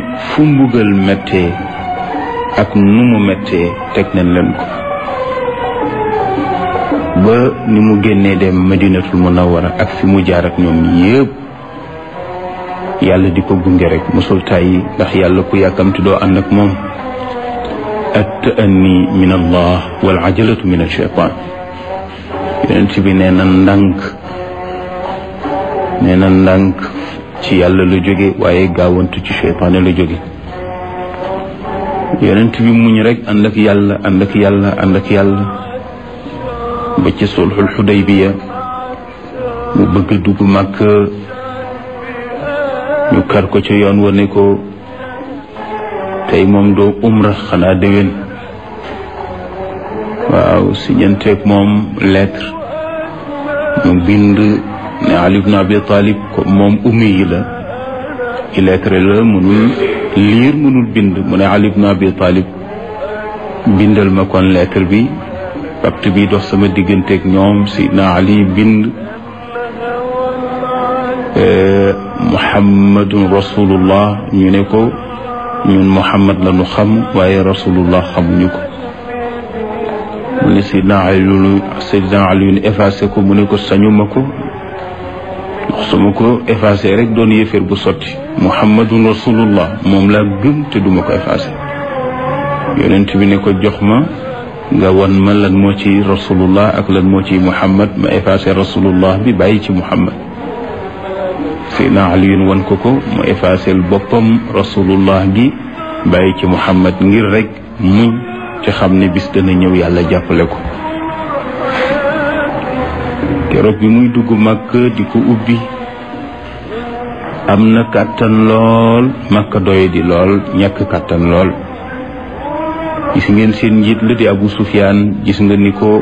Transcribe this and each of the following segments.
fu mbugal méttee ak nu mu méttee teg nañ leen ko ba ni mu génnee dem madinatul munawwara ak fi mu jaar ak ñoom yépp yàlla di ko gunge rek mosul tàyyi ndax yàlla ku yàkkamti doo ànd ak moom at ta'anni min allah wal ajalatu min alcheytan yonent bi nee na ndànk nee na ndànk ci yàlla la jóge waaye gaawantu ci cheytaane la jóge yonent bi muñ rek ànd ak yàlla ànd ak yàlla ànd ak yàlla ba ci sulxul xudaybiya mu bëgg dugg màkk ñu kar ko ci yoon wa ne ko tey moom doo umra xanaa déwén waaw si ñenteeg moom lettre mu bind ne Ali ibn Abi Talib ko moom ummi yi la illettré la mënul liir mënul bind mu ne Ali ibn Abi Talib bindal ma kon lettre bi pacte bi dox sama digganteeg ñoom Sidna Ali bind muhammadun rasulullah ñu ne ko ñun muhammad la ñu xam waaye rasulullah xamuñu ko mu ne Sidna Ali Sidna Ali effacé ko mu ne ko sañuma ko su ma ko effacé rek doon yëféer bu sotti muhammadun rasulullah moom laa gëm te duma ko effacé yonent bi ne ko jox ma nga wan ma lan moo ci rasulullah ak lan moo ci muhammad ma effacé rasulullah bi bàyyi ci muhammad Seydina Aliyun wan ko ko mu effacé boppam rasulullah gi bàyyi ci muhammad ngir rek muñ ci xam ne bis dana ñëw yàlla jàppale ko keroog bi muy dugg Makka di ko ubbi am na kàttan lool Makka doy di lool ñàkk kàttan lool gis ngeen seen njiit la di Abu Sufyaan gis nga ni ko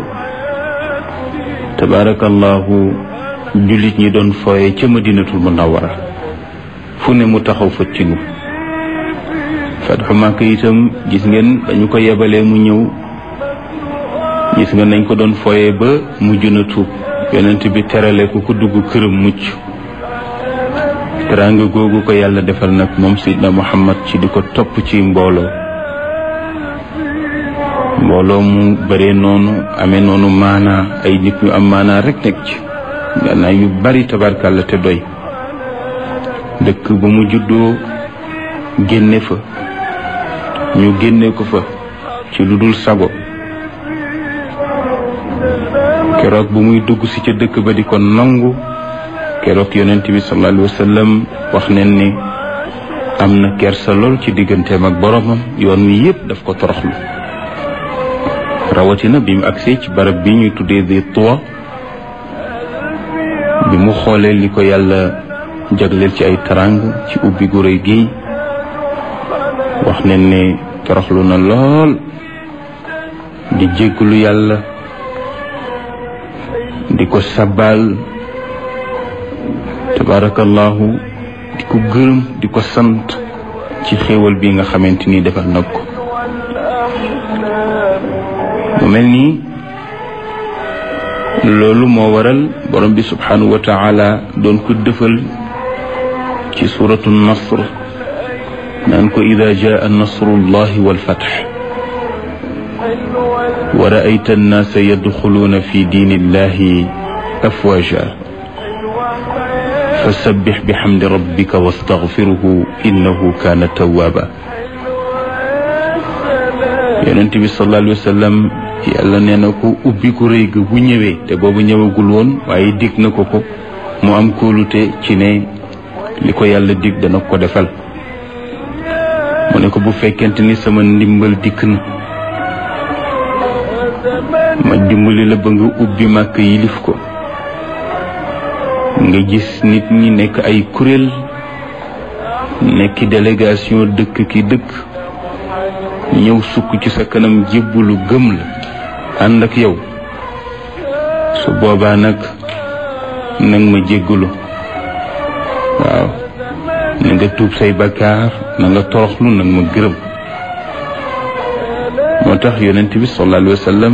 tabaarakallahu jullit ñi doon fooye ca Madinatul Munawwara fu ne mu taxaw fa tinu fatxu Makka itam gis ngeen dañu ko yebalee mu ñëw gis nga nañ ko doon fooye ba mujj na tuub yonent bi terale ku ko dugg këram mucc teraanga googu ko yàlla defal nag moom Seydina Muhammad ci di ko topp ci mbooloo mbooloo mu bëree noonu amee noonu maanaa ay nit ñu am maanaa rek nekk ci gannaaw yu bari tabarkàlla te doy dëkk ba mu juddoo génne fa ñu génne ko fa ci lu dul sago keroog bu muy dugg si ca dëkk ba di ko nangu keroog yonent bi sallallahu alayhi wa sallam wax nen ni am na kersa lool ci digganteem ak boromam yoon wi yépp daf ko toroxlu rawatina bi mu agsee ci barab bi ñuy tuddee di tuwa bi mu xoolee li ko yàlla jagleel ci ay tarang ci ubbi gu rëy gi wax nen ne toroxlu na lool di jégglu yàlla di ko sabal tabarakallahu di ko gërëm di ko sant ci xéewal bi nga xamante ni defal nag ko mu mel nii loolu moo waral borom bi subhanahu wa taala doon ko dëfal ci suratu nasr naan ko ida jaa nasrullahi walfatx wa raayta annaasa yadxuluuna fi diini illahi afwaja fasabbix bixamdi rabbika wastaxfiruhu innahu kaana tawaaba yonent bi sallallahu alayhi wa sallam yàlla nee na ko ubbi ku rëy ga bu ñëwee te boobu ñëwagul woon waaye dig na ko ko mu am kóolute ci ne li ko yàlla dig dana ko defal mu ne ko bu fekkente ni sama ndimbal dikk na ma dimbali la ba nga ubbi màkk yilif ko nga gis nit ñi nekk ay kuréel nekki délégation dëkk ki dëkk ñëw sukk ci sa kanam jébbalu gëm la ànd ak yow su boobaa nag nag ma jéggalu waaw na nga tuub say bakkaar na nga toroxlu nag ma gërëm moo tax yonent bi sallallahu alayhi wa sallam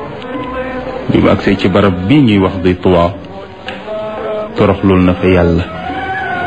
bi mu agsee ci barab bi ñuy wax di tuwaa toroxlul na fa yàlla